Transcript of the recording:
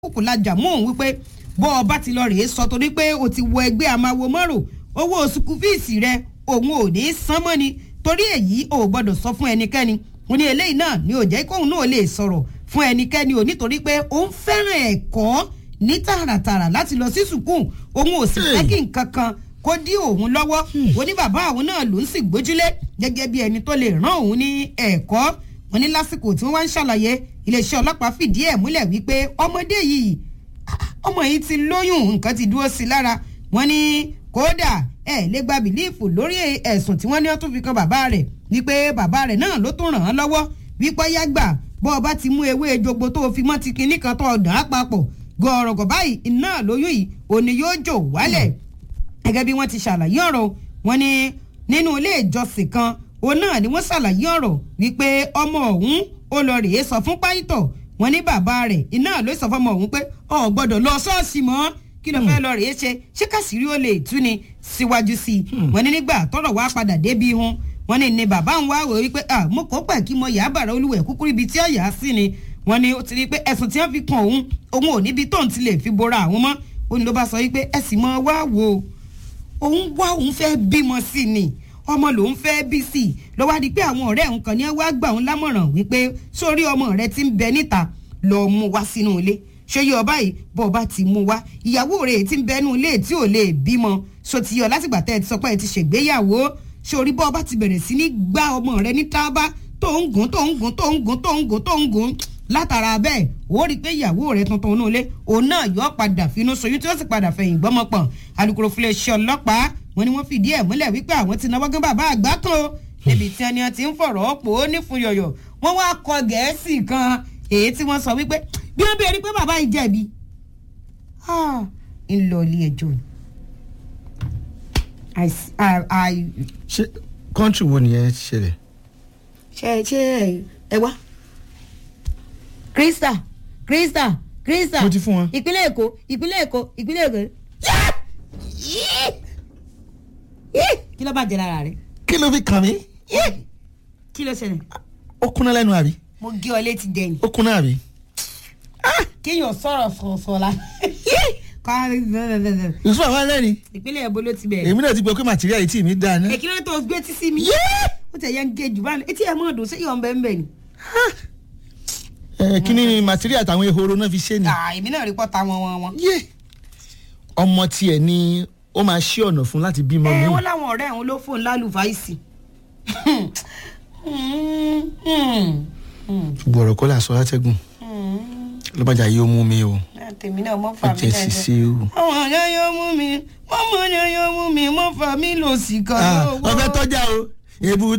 kòkò lajà mọ́ òun wípé bọ́ ọ bá ti lọ rèé sọ torí pé o ti wọ ẹgbẹ́ amáwo mọ́rò owó sukù fíìsì rẹ òun ò ní í san mọ́ ni torí èyí ò gbọ́dọ̀ sọ fún ẹnikẹ́ni mo ní eléyìí náà ni ò jẹ́ kóun náà lè sọ̀rọ̀ fún ẹnikẹ́ni ò nítorí pé òun fẹ́ràn ẹ̀kọ́ ní tààràtààrà láti lọ sí sùkúù òun ò sì fẹ́ kí nǹkan kan kó dí òun lọ́wọ́ ó ní bàbá àwọn náà ló ń sì gbójúlé gẹ́gẹ́ bí ẹni tó lè rán òun ní ẹ̀kọ́ wọn ní lásìkò tí wọ́n wá ń ṣàlàyé iléeṣẹ́ ọlọ́pàá fìdí ẹ̀ múlẹ̀ wípé ọmọdé yìí ọmọ yìí ti lóyún nǹkan ti dúró sí lára wọn ní kódà ẹ lè gba bìlíìfù lórí ẹ̀sùn tí wọ́n ní wọ́n tún fi kan bàbá rẹ̀ wípé bàbá rẹ̀ náà ló tún ràn án lọ́wọ́ wípé yàgbà bọ́ ọ bá ti mú ewé jogbo tó fi mọ́ ti kinní kan tó ọ̀dàn á papọ̀ gọ̀ọ̀rọ̀gọ̀ báyìí iná lóyún yìí òní yóò jò wálẹ̀ gẹ́gẹ́ bí wọ́n ti ṣàlàyé ọ̀rọ̀ wọn ní nínú ilé ìjọsìn kan òun náà ni wọ́n ṣàlàyé ọ̀rọ̀ wípé ọmọ ọ̀hún ó lọ rèé sọ fún pásítọ̀ wọn ní bàbá rẹ̀ iná ló sọ fọmọ ọ̀hún pé ọ̀ gbọ́dọ̀ lọ ṣọ́ọ̀ṣì mọ́ kí ló fẹ́ lọ rèé ṣe ṣé kàṣírí ó lè tú ni síwájú sí i wọn ní nígbà tọ́rọ̀ wá padà débi hun wọn ní ní bàbá ń wá wò wípé mo kó pẹ̀ kí mo yà á bàrà olúwẹ̀ kúkúrú ibi tí ó yà á sí ni wọn ní ó ti rí i pé ẹ̀sùn tí wọ́n fi kan òun òun ò níbi tóun ti lè fi bora àwọn mọ́ ó ní ló bá sọ wípé ẹ sì mọ wá wò òun wá òun fẹ́ bímọ sí ni ọmọ lòun fẹ́ bí sí i ló wá di pé àwọn ọ̀rẹ́ òun kan ní wá gbà òun lámọ̀ràn wípé sórí ọmọ rẹ ti ń bẹ níta lọ mú wá sínú ilé ṣé yọ báyìí bọ́ ọba ti mú wá ìyàwó rẹ̀ ti ń bẹnu ilé tí ò lè bímọ so ti yọ látìgbà tẹ́ ẹ ti sọ pé ẹ ti ṣègbéyàwó sórí bọ́ ọba ti bẹ̀rẹ̀ sí ní gbá ọmọ rẹ ní tábà tó ń gùn tó ń gùn tó ń gùn tó ń gùn tó ń gùn látara bẹ́ẹ̀ ó rí i pé ìyàwó rẹ̀ tuntun inú ilé òun náà yọ padà finú soyún tí ó sì padà fẹ̀yìn gbọ́mọ pọ̀n alukoro fúnlẹ̀ ṣe ọlọ́pàá wọn ni wọ́n fìdí ẹ̀ múlẹ̀ wípé àwọn ti náwó gán bàbá àgbà kan o níbi tí ẹni ti ń fọ̀rọ̀ pò ó ní fún yọ̀yọ̀ wọ́n wá kọ gẹ̀ẹ́sì kan èyí tí wọ́n sọ wípé bí wọ́n bẹ̀rẹ̀ pé bàbá yìí jẹ̀bi ń lọ ilé ẹjọ́ ni. ṣé kọ́ńtì wo nìyẹn ti ṣẹlẹ̀. ṣe ṣe ẹ wá krista krista krista mo ti fún wọn. ìpínlẹ̀ èkó ìpínlẹ̀ èkó ìpínlẹ̀ èkó kí ló bàjẹ́ lára rẹ̀. kí ló fi kàn mí. kí ló ṣẹlẹ̀. ó kúnná lẹ́nu àbí. mo gé ọ létí dẹ́yìn. ó kúnná àbí. kéèyàn sọ̀rọ̀ sọ̀sọ̀ la. yusuf àwọn alẹ́ ni. ìpínlẹ̀ èbó ló ti bẹ̀rẹ̀. èmi náà ti gbọ́ pé màtíríà yìí tì mí dáa ná. èkìlẹ̀ tó gbé tí sí mi. ó tẹ̀ yẹn ń gé jù báyìí etí ẹ̀ mọ́ ọdún sẹ́yìn ọ̀nbẹ́ ńbẹ̀ ni. ẹ kí ni màtíríà àtàwọn ehoro náà fi ṣe ni. èmi náà rí pọ́ta wọn wọn wọn. ọmọ tiẹ̀ ni ó máa ṣí ọ̀nà fún láti bímọ mi. ẹ wọn láwọn ọ̀rẹ́ òun ló fóun lálùfáìsì. ṣùgbọ́n ọ̀rọ̀ kọ́ là sọ látẹ́gùn lọ́bàjá yóò mú mi o. tèmi náà mọ́ fà mí ọjọ́ ṣiṣẹ́ o. ọmọ ọ̀yọ́ yóò mú mi mọ́mọ́ ọ̀yọ́ yóò mú mi mọ́ fà mí lòsì kan. ọbẹ̀ tọ́jà o èbú